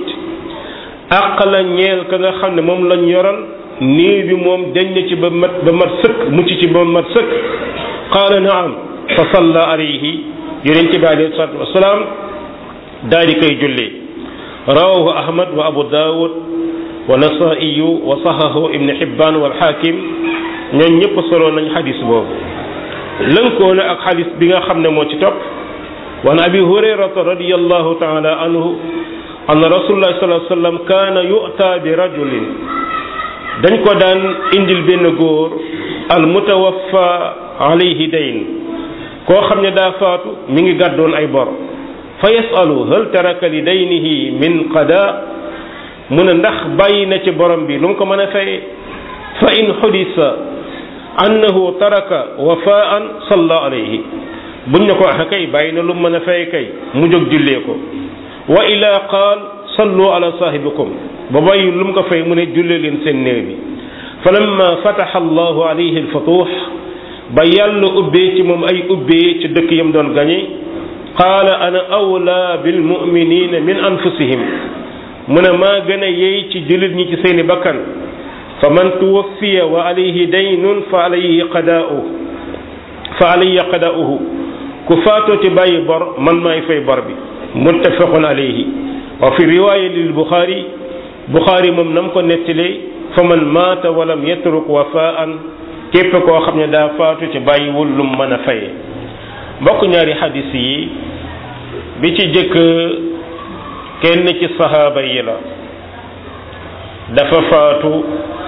àq la ñeel ka nga xam ne moom lañ yoral nii bi moom dañ na ci ba mat ba mat sëkk mucc ci ba mat sëkk qaala naam fa salla alayhi yonent bi alayhi salatu wasalaam daal di koy julli rawahu ahmad wa abu daawud wa nasaiyu wa sahahu ibn hibban wal hakim ñoom ñëpp solo nañ xadis boobu lënkoo na ak xadis bi nga xam ne moo ci topp wa an abi hurayrata radiyallahu taala anhu anna rasulullah sallallahu alayhi wasallam kaana yu'ta bi rajulin dañ ko daan indil benn góor al mutawaffa alayhi dayn koo xam ne daa faatu mi ngi gàddoon ay bor fa yasalu hal taraka li daynihi min qada mu ne ndax bàyyi na ci borom bi lu mu ko mën a fay fa in xudisa annahu taraka wafaan salla alayhi buñ ne ko ah kay bàyyi na lu mu mën a fay kay mu jóg jullee ko wa ila qaal sallu ala saahibikum ba bàyyi lu mu ko fay mu ne jullee leen seen néew bi fa lamma fataxa allahu alayhi alfutuux ba yàlla ubbee ci moom ay ubbee ci dëkk yam doon gañe qaala ana awla bilmuminina min anfusihim mu ne maa gën a yey ci jullit ñi ci seeni bakkan fa man tuwaffiya wa alayhi daynun fa alayhi qadaa'u fa alayhi qadaa'uhu ku faatoo ci bàyyi bor man maay fay bor bi muttafaqun alayhi wa fi riwaaya lil buxaari buxaari moom nam ko nettalee fa man maata walam yatruk wafaan képp koo xam ne daa faatu ci bàyyiwul lum mën a faye mbokk ñaari xadis yi bi ci jëkk kenn ci sahaaba yi la dafa faatu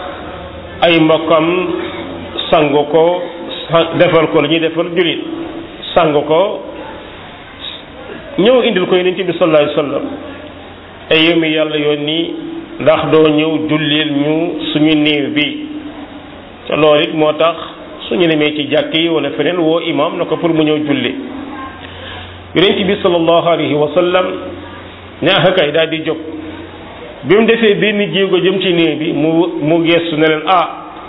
ay mbokkam sang ko defal ko la ñuy defal julit sang ko ñëw indil ko yonent bi sallallahu alayhi wasallam ay yow mi yàlla yónni ndax doo ñëw jullil ñu suñu néew bi te loolu it moo tax suñu demee ci jàkk yi wala feneen woo imam na ko pour mu ñëw julli yonent bi sallallahu alayhi wa sallam ñaaxa kay daal di jóg bi mu defee benn jéego jëm ci néew bi mu mu geestu ne leen ah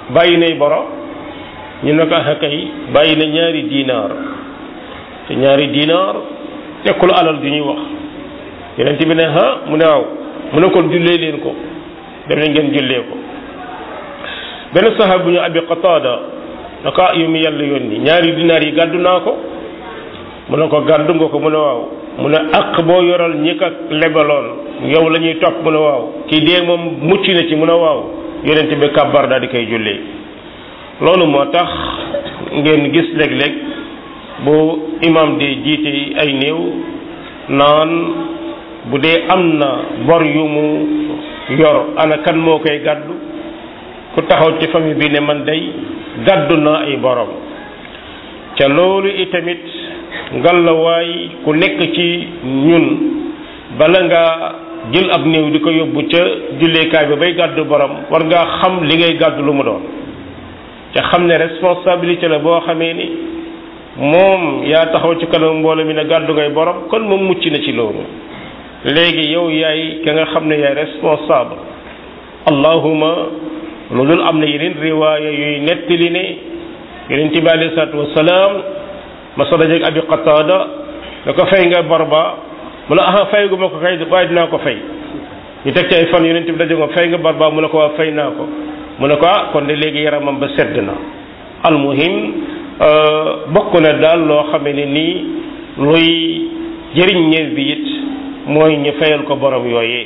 bàyyi nay boro ñu ne ko ah kay bàyyi na ñaari dinaar te ñaari dinaar tekkul alal du ñuy wax yonent bi ne ah mu ne waaw mu ne kon jullee leen ko dem leen ngeen jullee ko benn saxaab bu ñu abi qataada na ko yu mu yàlla yónni ñaari dinaar yi gàddu naa ko mu ne ko gàddu nga ko mu ne waaw mu ne ak boo yoral ñi ko lebaloon yow la ñuy topp mu ne waaw kii dee moom mucc na ci mu ne waaw yonent bi kàbbar daal di koy jullee loolu moo tax ngeen gis léeg-léeg bu imam di jiite ay néew naan bu dee am na bor yu mu yor ana kan moo koy gàddu ku taxaw ci famille bi ne man day gàddu naa ay borom ca loolu itamit ngalawaay ku nekk ci ñun bala nga jël ab néew di ko yóbbu ca julleekaay bi bay gàddu borom war ngaa xam li ngay gàddu lu mu doon ca xam ne responsabilité la boo xamee ni moom yaa taxaw ci kanam mbooloo mi ne gàddu ngay borom kon moom mucc na ci loolu léegi yow yaay ka nga xam ne yaay responsable allahuma lu dul am na yeneen riwaaya yuy nettali ne yonent bi alayhi salaatu wasalaam ma sa dajeeg abi qataada da ko fay nga bor ba mu ne ah fay gu ma ko kay waaye dinaa ko fay ñu teg ci ay fan yonent bi daje ko fay nga bor ba mu ne ko waa fay naa ko mu ne ko ah kon de léegi yaramam ba sedd na almuhim bokk na daal loo xamee ne nii luy jëriñ ñeew bi it mooy ñu fayal ko borom yooyee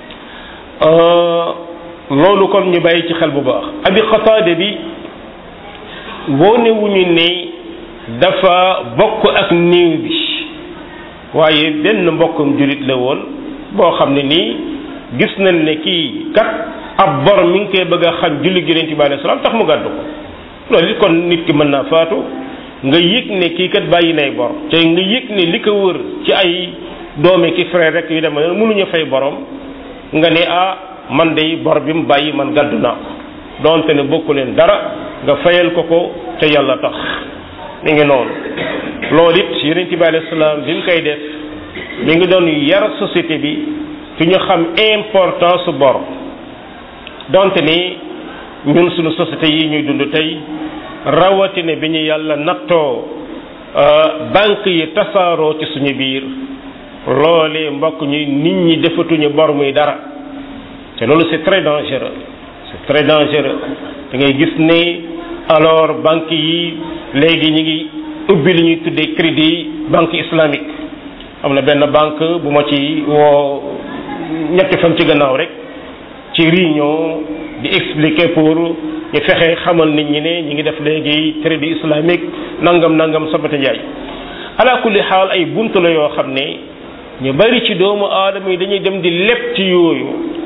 loolu kon ñu bàyyi ci xel bu baax abi qataade bi woonewuñu ne dafa bokk ak néew bi waaye benn mbokkum julit la woon boo xam ne nii gis nañ ne kii kat ab bor mi ngi koy bëgg a xañ julli gi yonent bi alayhi salaam tax mu gàddu ko loolu it kon nit ki mën naa faatu nga yëg ne kii kat bàyyi nay bor te nga yëg ne li ko wër ci ay doome ki frère rek yu dem mënuñu fay borom nga ne ah man de bor bi mu bàyyi man gàddu naa ko donte ne bokku leen dara nga fayal ko ko te yàlla tax mi ngi noonu loolu it yonent bi alayhi salaam bi mu koy def mi ngi doon yar société bi fi ñu xam importance bor donte ni ñun suñu société yi ñuy dund tey rawatina bi ñu yàlla nattoo banque yi tasaaroo ci suñu biir loolee mbokk ñi nit ñi defatuñu bor muy dara te loolu c'est très dangereux c'est très dangereux da ngay gis ne alors banque yi léegi ñi ngi ubbi li ñuy tuddee crédit banque islamique am na benn banque bu ma ci woo ñetti fan ci gannaaw rek ci réunion di expliquer pour ñu fexe xamal nit ñi ne ñi ngi def léegi crédit islamique nangam nangam sabata njaay ala kulli xaal ay bunt la yoo xam ne ñu bari ci doomu aadama yi dañuy dem di lépp ci yooyu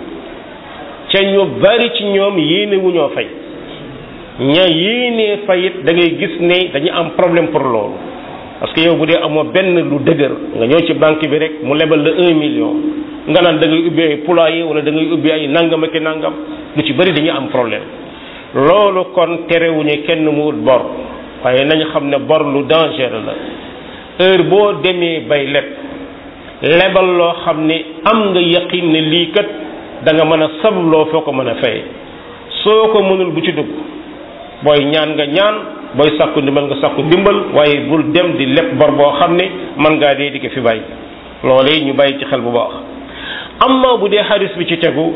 ca ñu bari ci ñoom yéene wu ñoo fay ña yéenee fayit da ngay gis ne dañu am problème pour loolu parce que yow bu dee amoo benn lu dëgër nga ñëw ci banque bi rek mu lebal la un million nga naan da ngay ubbi ay poulailler wala da ngay ubbi ay nangam ak nangam lu ci bari dañuy am problème loolu kon terewuñu kenn mu wut bor waaye nañu xam ne bor lu dangereux la heure boo demee bay leb lebal loo xam ne am nga yaqin ne lii kat da nga mën a sabloo foo ko mën a fay soo ko mënul bu ci dugg booy ñaan nga ñaan booy sàkku ndimbal nga sàkku ndimbal waaye bul dem di leb bor boo xam ne mën ngaa dee di ko fi bàyyi loolee ñu bàyyi ci xel bu baax amma bu dee xadis bi ci tegu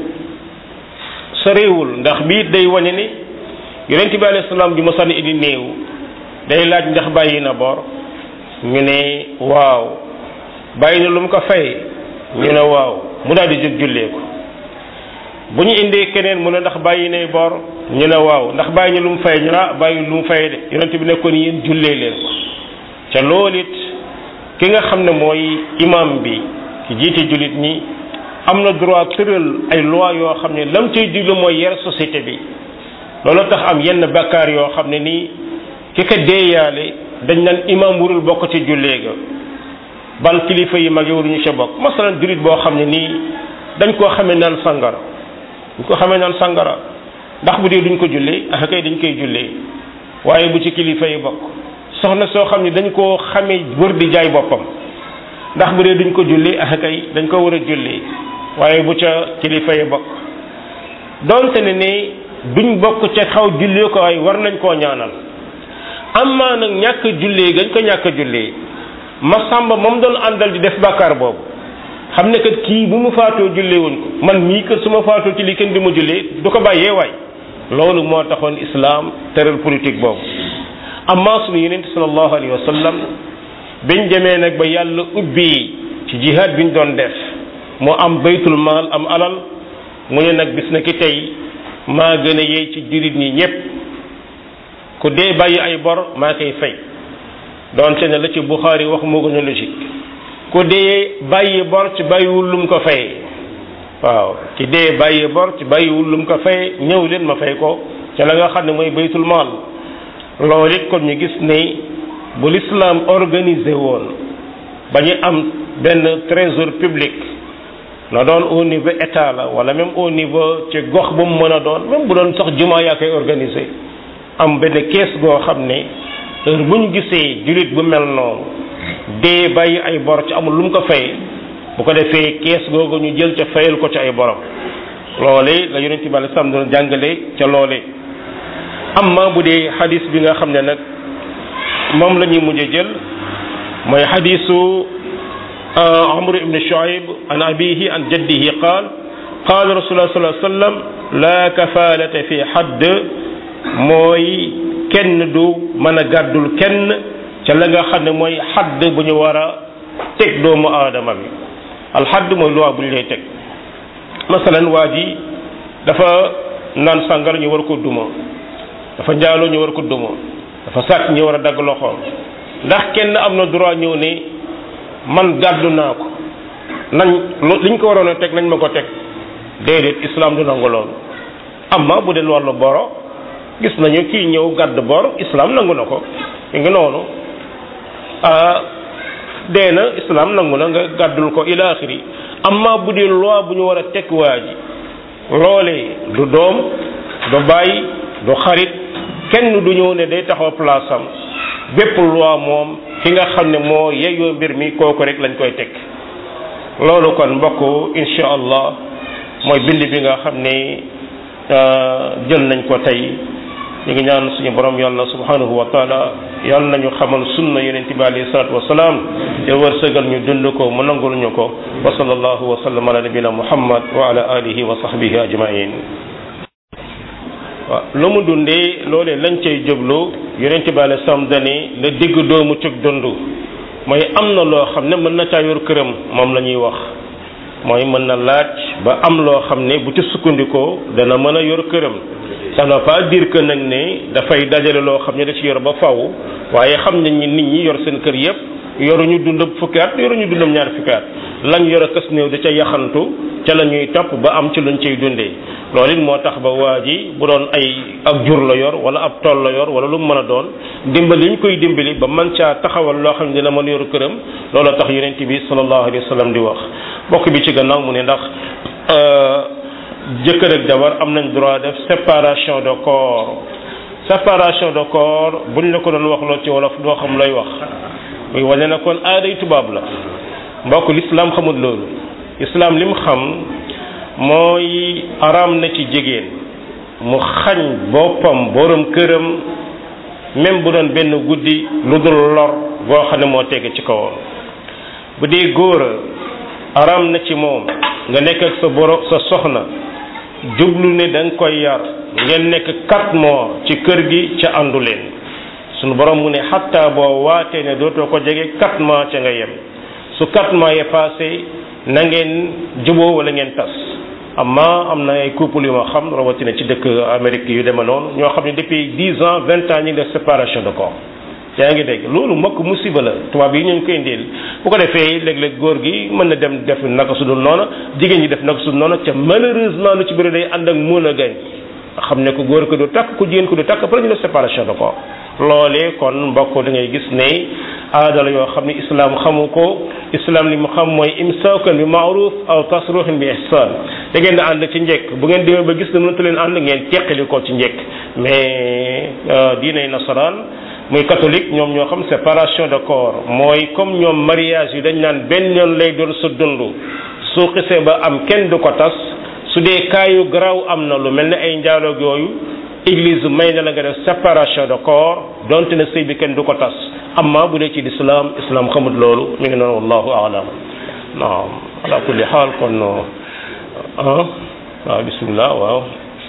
soriwul ndax bii day wane ni yonent bi alayhi salaam ju mosaan indi néew day laaj ndax bàyyi na bor ñu ne waaw bàyyi na lu mu ko fay ñu ne waaw mu daal di jóg jullee ko bu ñu indee keneen mu ne ndax bàyyi nay bor ñu ne waaw ndax bàyyi ñu lu mu fay ñu ne ah bàyyi lu mu fay de yonent bi nekkoon yéen jullee leen ko ca loolu it ki nga xam ne mooy imam bi ki jiite jullit ñi am na droit tëral ay loi yoo xam ne lam cay diglu mooy yar société bi loolu tax am yenn bakkaar yoo xam ne nii ki ko deeyaale dañ naan imam warul bokk ci jullee ga ban kilifa yi mag yi waruñu ca bokk masalan jullit boo xam ne nii dañ koo xamee naan sangara dañ ko xamee naan sangara ndax bu dee duñ ko jullee ah kay dañ koy jullee waaye bu ci kilifa yi bokk soxna soo xam ne dañ koo xamee wër di jaay boppam ndax bu dee duñ ko jullee ah kay dañ ko war a jullee waaye bu ca kilifa yi bokk donte ne ne duñ bokk ca xaw jullee ko ay war nañ koo ñaanal amaa nag ñàkk jullee gañ ko ñàkk jullee ma sàmba moom doon àndal di def bàkkaar boobu xam ne kat kii bu mu faatoo jullee wuñ ko man mii kat su ma faatoo ci lii kenn di ma jullee du ko bàyyee waay loolu moo taxoon islaam tëral politique boobu amma sunu yeneen sallallahu alayhi wa sallam biñ demee nag ba yàlla ubbi ci jihaad biñ doon def mu am baytul maal am alal mu ne nag bis na ki tey maa gën a yey ci jullit ñi ñépp ku dee bàyyi ay bor maa koy fay doonte ne la ci Buxaari wax moo gën a logique ku dee bàyyi bor ci bàyyiwul lum ko fayee waaw ci dee bàyyi bor ci bàyyiwul lum ko fayee ñëw leen ma fay ko ca la nga xam ne mooy baytul maal loolu it kon ñu gis ne bu l'islam organisé woon ba ñu am benn trésor public na doon au niveau état la wala même au niveau ci gox bu mu mën a doon même bu doon sax jumaa yaa koy organisé am benn kees goo xam ne heure bu ñu gisee jullit bu mel noonu dee bàyyi ay bor ci amul lu mu ko fay bu ko defee kees googu ñu jël ca fayal ko ci ay borom loole la yonent bi alei salaam doon jàngale ca loole amma bu dee xadis bi nga xam ne nag moom la ñuy mujj jël mooy xadisu amr ibn shuaib an abihi an jaddihi qaal qaala rasulullah sallallahu alayhi wasallam la kafaalata fi xadd mooy kenn du mën a gàddul kenn ca la nga xam ne mooy xadd bu ñu war a teg doomu aadama bi alxadd mooy loi bu ñu lay teg masalan waa ji dafa naan sàngar ñu war ko duma dafa njaaloo ñu war ko duma dafa sàcc ñu war a dagg loxoom ndax kenn am na droit ñëw ne man gàddu naa ko nañ liñ ko waroon a teg nañ ma ko teg déedéet islam du nangu loolu amma bu dee wàllu boro gis nañu kii ñëw gàdd bor islam nangu na ko mi ngi noonu dee na islam nangu na nga gàddul ko ila axiri amma bu dee loi bu ñu war a teg waa ji loolee du doom du bàyyi du xarit kenn du ñëw ne day taxaw place am bépp loi moom ki nga xam ne moo yeyoo mbir mi kooku rek lañ koy teg loolu kon mbokk insha allah mooy bind bi nga xam ne jël nañ ko tey ñu ngi ñaan suñu borom yàlla subhanahu wa taala yàlla nañu xamal sunna yonente bi alayhi salatu wasalaam te wërsëgal ñu dund ko mu nangul ñu ko wa sallallahu wa sallam ala nabina muhammad wa ala alihi wa sahbihi ajmain waaw lu mu dundee loolee lañ cay jublu yonente bi alayhi salaam dani la digg doomu cëg dund mooy am na loo xam ne mën na caa yor këram moom la ñuy wax mooy mën na laaj ba am loo xam ne bu ci sukkandikoo dana mën a yor këram ça ne veut pas dire que nag ne dafay dajale loo xam ne da ci yor ba faw waaye xam nañ ni nit ñi yor seen kër yépp yoruñu dund fukki at yoruñu dundam ñaar fukki at lañ yor a kës néew da ca yaxantu ca la ñuy topp ba am ci luñ cay dundee loolu it moo tax ba waa ji bu doon ay ak jur la yor wala ab tool la yor wala lu mu mën a doon dimbali li ñu koy dimbali ba man caa taxawal loo xam ne dina mën a yor këram loolu tax yonent bi sallallahu alayhi wa sallam di wax bokk bi ci gannaaw mu ne ndax jëkkër ak jabar am nañ droit def séparation de corps séparation de corps buñ la ko doon wax loo ci wolof doo xam lay wax muy wane na kon aaday tubaab la mbokk l'islam xamul loolu islam lim xam mooy araam na ci jigéen mu xañ boppam borom këram même bu doon benn guddi lu dul lor boo xam ne moo tege ci kawam bu dee góor a araam na ci moom nga nekk ak sa boro sa soxna jublu ne da nga koy yar ngeen nekk quatre mois ci kër gi ca àndu leen sunu borom mu ne xatta boo waatee ne dootoo ko jege quatre mois ca nga yem su quatre mois yi passé na ngeen juboo wala ngeen tas amma am na ay couple yu ma xam rawatina ci dëkk Amérique yu deme noonu ñoo xam ne depuis dix ans vingt ans ñu ngi def séparation de corps yaa ngi dégg loolu mokk musiba la tubaab yi ñu koy indil bu ko defee léeg-léeg góor gi mën na dem def naka su dul noonu jigéen ñi def naka su dul noonu ca malheureusement lu ci bëri day ànd ak mën a gañ xam ne ko góor ko du takk ku jigéen ko du takk après ñu def séparation de corps loolee kon mbokk da ngay gis ne aada la yoo xam ne islam xamu ko islam li mu xam mooy imsaakan bi maaruf aw tasruxin bi ihsan da ngeen di ànd ci njekk bu ngeen demee ba gis ne mënatu leen ànd ngeen teqali ko ci njekk mais diinay nasaraan muy catholique ñoom ñoo xam séparation de corps mooy comme ñoom mariage yi dañ naan benn yoon lay doon sa dund su xisee ba am kenn du ko tas su dee kaayu garaaw am na lu mel ne ay njaaloog yooyu église may na la nga def séparation de corps donte ne sëy bi kenn du ko tas amma bu dee ci l'islam islam xamut loolu mi ngi noonu wallahu aalam naam ala kulli xaal kon ah waaw bismillah waaw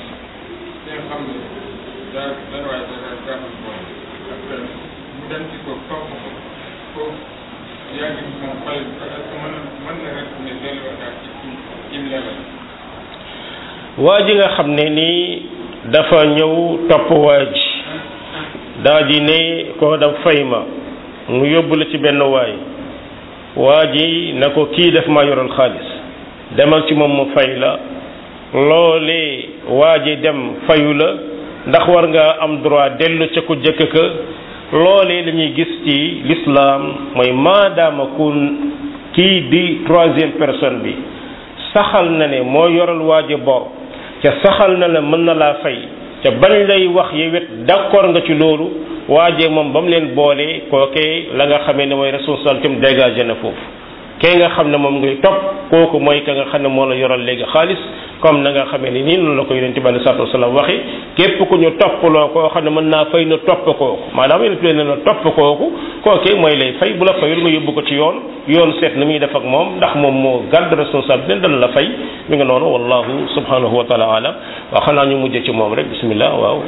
waa ji nga xam ne nii dafa ñëw topp waa ji daa ji ne ko da fay ma mu yóbbu la ci benn waay waa ji na ko kii def ma yoral xaalis demal ci moom mu fay la loolee waa ji dem fayu la ndax war nga am droit dellu ca ku jëkk ka loolee la ñuy gis ci l'islam mooy maadaama kun kii di troisième personne bi saxal na ne moo yoral waa ji bor ca saxal na la mën na laa fay ca bañ lay wax yewet d'accord nga ci loolu waajee moom ba mu leen boolee kookee la nga xamee ne mooy responsabilité am dégagé na foofu kee nga xam ne moom ngay topp kooku mooy ka nga xam ne moo la yoral léegi xaalis comme na nga xamee ni nii noonu la ko yonent bi alei salatu wasalaam waxi képp ku ñu topploo koo xam ne mën naa fay na topp kooku maanaam yonent bi ne la topp kooku kookee mooy lay fay bu la fayul nga yóbbu ko ci yoon yoon seet na muy def ak moom ndax moom moo garde responsabilité dana la fay mi nga noonu wallahu subhanahu wa taala alam waaw xanaa ñu mujj ci moom rek bismillah waaw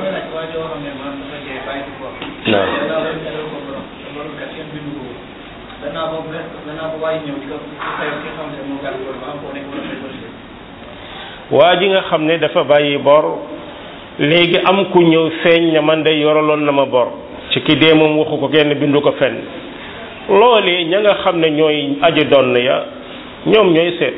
naam waa ji nga xam ne dafa bàyyi bor léegi am ku ñëw feeñ ne man de yoraloon na ma bor ci ki dee moom waxu ko kenn bindu ko fenn loolee ña nga xam ne ñooy aji donn ya ñoom ñooy seet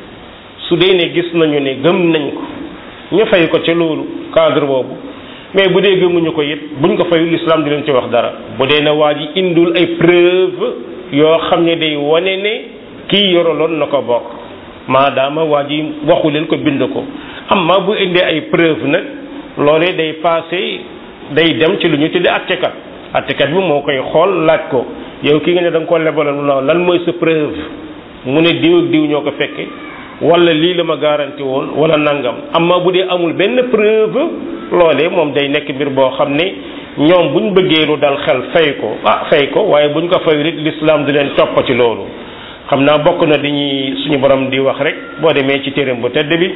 su dee ne gis nañu ne gëm nañ ko ñu fay ko ca loolu cadre boobu mais bu dee gëmuñu ko it buñ ko fayul l'islam di leen ci wax dara bu dee ne waa ji indul ay preuve yoo xam ne day wane ne kii yoraloon na ko bor maadaama waa ji waxu leen ko bind ko amma bu indee ay preuve nag loolee day passé day dem ci lu ñu tuddee attekat attekat bi moo koy xool laaj ko yow ki nga ne da nga ko lebaloon lan mooy sa preuve mu ne diw ak diw ñoo ko fekke wala lii la ma garanti woon wala nangam amma bu dee amul benn preuve loolee moom day nekk mbir boo xam ne ñoom buñ bëggee lu dal xel fay ko ah fay ko waaye buñ ko fay rek l'islam di leen topp ci loolu xam naa bokk na dañuy suñu borom di wax rek boo demee ci téeram bu tedd bi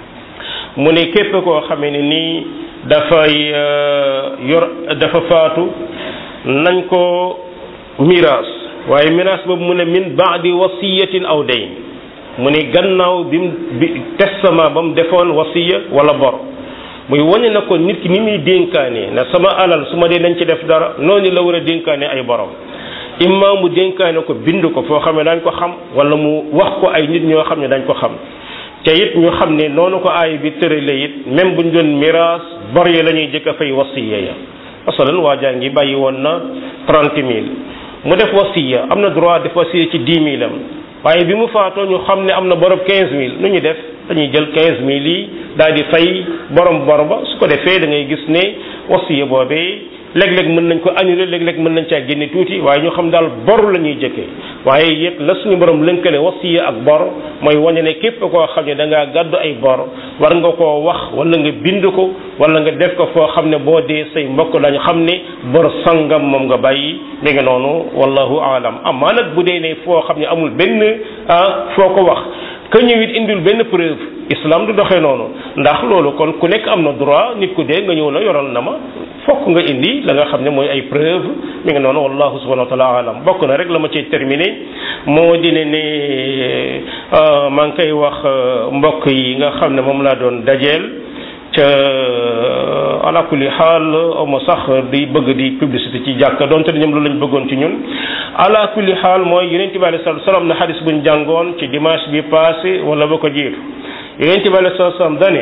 mu ne képp koo xamee ne nii dafay yor dafa faatu nañ ko miraas waaye miraas boobu mu ne min baadi wasiyatin aw dayn mu ne gannaaw bi mu bi testament ba mu defoon wasiya wala bor muy wane na ko nit ki ni muy dénkaane na sama alal su ma dee nañ ci def dara noonu la war a dénkaane ay borom imma mu dénkaane ko bind ko foo xam ne dañ ko xam wala mu wax ko ay nit ñoo xam ne dañ ko xam te it ñu xam ne noonu ko aay bi tërale it même buñ doon miraas bor yi la ñuy jëkk a fay wasiya ya masalan waa jaa ngi bàyyi woon na trente mille mu def wasiya am na droit def wasiya ci dix mille am waaye bi mu faatoo ñu xam ne am na borob quinze mille nu ñuy def dañuy jël quinze mille yi daal di fay borom bor ba su ko defee da ngay gis ne wasiya boobee léeg-léeg mën nañ ko annuler léeg-léeg mën nañ caa génne tuuti waaye ñu xam daal bor la ñuy jëkkee waaye it la suñu borom lënkale wasiya ak bor mooy wane ne képp koo xam ne da ngaa gàddu ay bor war nga koo wax wala nga bind ko wala nga def ko foo xam ne boo dee say mbokk dañu xam ne bor sangam moom nga bàyyi mi ngi noonu wallahu aalam amaa nag bu dee ne foo xam ne amul benn ah foo ko wax ka ñëwit indil benn preuve islam du doxee noonu ndax loolu kon ku nekk am na droit nit ku dee nga ñëw na yoral na ma fokk nga indi la nga xam ne mooy ay preuve mi ngi noonu wallahu subhanahu wa taala alam bokk na rek la ma ciy terminé moo di ne ne maa ngi koy wax mbokk yi nga xam ne moom laa doon dajeel ca ala kulli xaal ma sax di bëgg di publicité ci jàkka donte ñoom loolu lañ bëggoon ci ñun ala kulli xaal mooy yonent bi alei salatu salaam na xadis buñ jàngoon ci dimanche bi passé wala ba ko jiitu yonent bi alei salatu salaam dane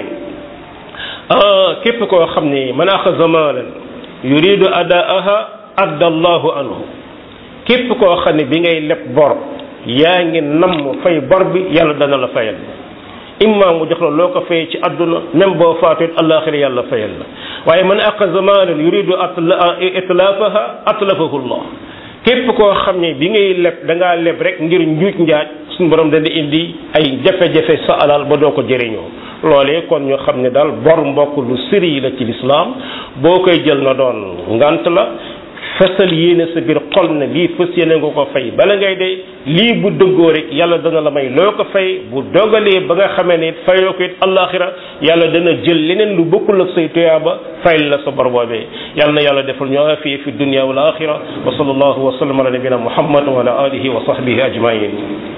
képp koo xam ni man axasa maalan yuridu adaaha adda allahu anhu képp koo xam ne bi ngay leb bor yaa ngi namm fay bor bi yàlla dana la fayal imma mu jox la loo ko fay ci àdduna même boo faatuit àllaaxira yàlla fayal la waaye man axasa maalan yuridu itlaafaha atlafahu llah képp koo xam ne bi ngay leb da ngaa leb rek ngir njuuj njaaj suñu borom dana indi ay jafe-jafe sa alal ba doo ko jëriñoo loolee kon ñu xam ne daal bor mbokk lu sëri la ci lislaam boo koy jël na doon ngant la fesal yéene sa biir xol ne lii fës yéene nga ko fay bala ngay de lii bu dëggoo rek yàlla dana la may loo ko fay bu dogalee ba nga xamee ne fayoo ko it allaaxira yàlla dana jël leneen lu bokkul ak say tuyaaba fayal la sa bor boobee yàlla na yàlla defal ñu afiya fi dunya wal axira wa sallallahu wa sallam ala nabina muhammad wa ala alihi wa sahbihi ajmain